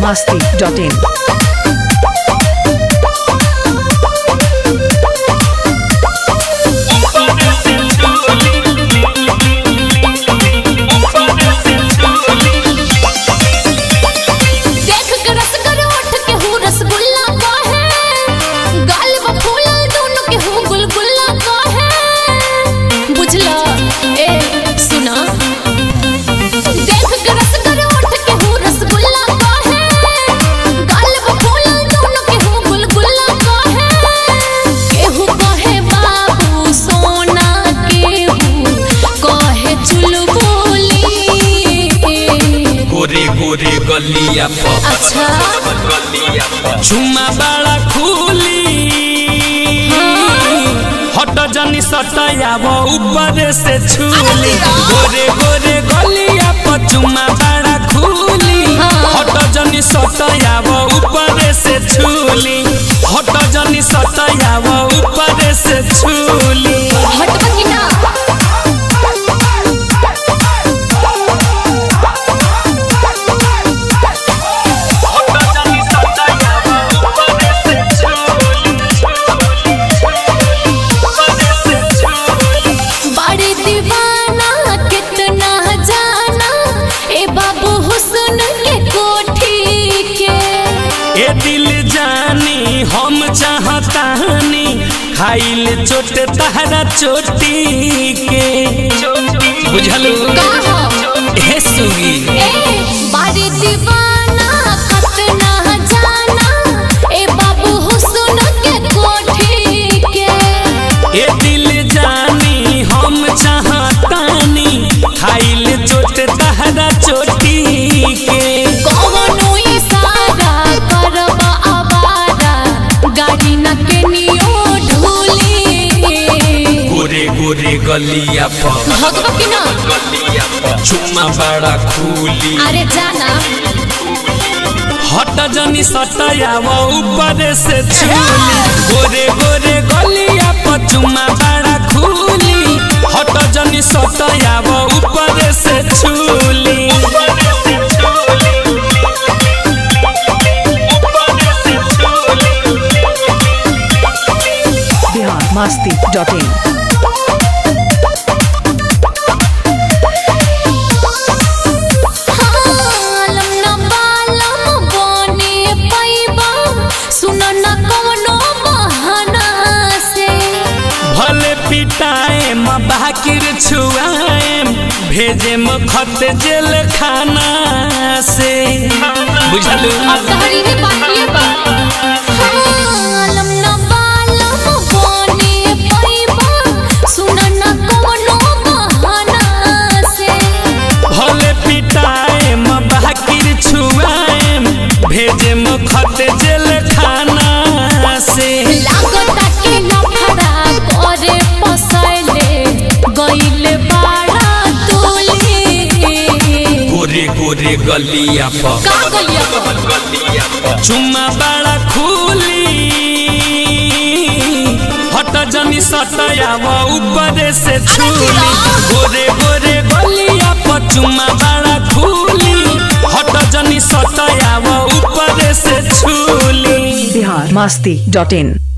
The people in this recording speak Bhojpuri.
masti.in. देख के रसगर उठ के हूँ रसगुल्ला का है गाल व फूल दोनों के हूँ गुलगुल्ला का है बुझला ए सुना देख के रसगर उठ के हूँ रसगुल्ला का है गाल व फूल दोनों के हूँ गुलगुल्ला का है केहू कहे बाबू सोना केहू कहे चुलबुली गोरे गोरे गलिया पर अच्छा झुमा बड़ा खुली हट जनी सटयाब ऊपर से छूली गोरे गोरे गलिया पर झुमा बड़ा खुली हट जनी सटयाब ऊपर से छूली हट जनी सटयाब ऊपर से छूली हटबा की ना हट जनी सटयाब ऊपर से छूली ऊपर से छूली बड़ी दीवाना कितना जाना ए बाबू हुस्न के कोठी के ए दिल जानी हम चाहतानी खाइल चोट तहरा चोटी के बुझलू कहा हे सुगी ए बड़ी दीवाना कितना जाना ए बाबू हुस्न के कोठी के ए दिल जानी हम चाहतानी खाइल चोट तहरा चोटी के कौनो इशारा करबा आवारा गाड़ी न के नियो ढूली गोरे गोरे गलिया पर भगवा की ना चुम्मा बड़ा खूली अरे जाना हट जनी सटयाव ऊपर से छूली गोरे गोरे गलिया पर चुम्मा बड़ा खूली हट जनी सटयाव ऊपर से छूली Bihar masti.in. हालम न बालम बने पैबा सुन न कवनो बहाना से भले पिटाए म बाकिर छुआए भेजे म खत जेल खाना से बुझलू अब तहरी है बाकी बा हालम न बालम बने पैबा सुन न कवनो बहाना से भले पिटाए म बाकिर छुआए भेजे म खत जेल खाना से लागता के नखरा करे पसैले गइले बाड़ा तुली गोरे गोरे गलिया पर का गलिया चुम्मा बड़ा खूली हट जनी सटयाव ऊपर से छूली गोरे गोरे गलिया पर चुम्मा बड़ा खूली हट जनी सटयाव ऊपर से छूली Bihar masti.in.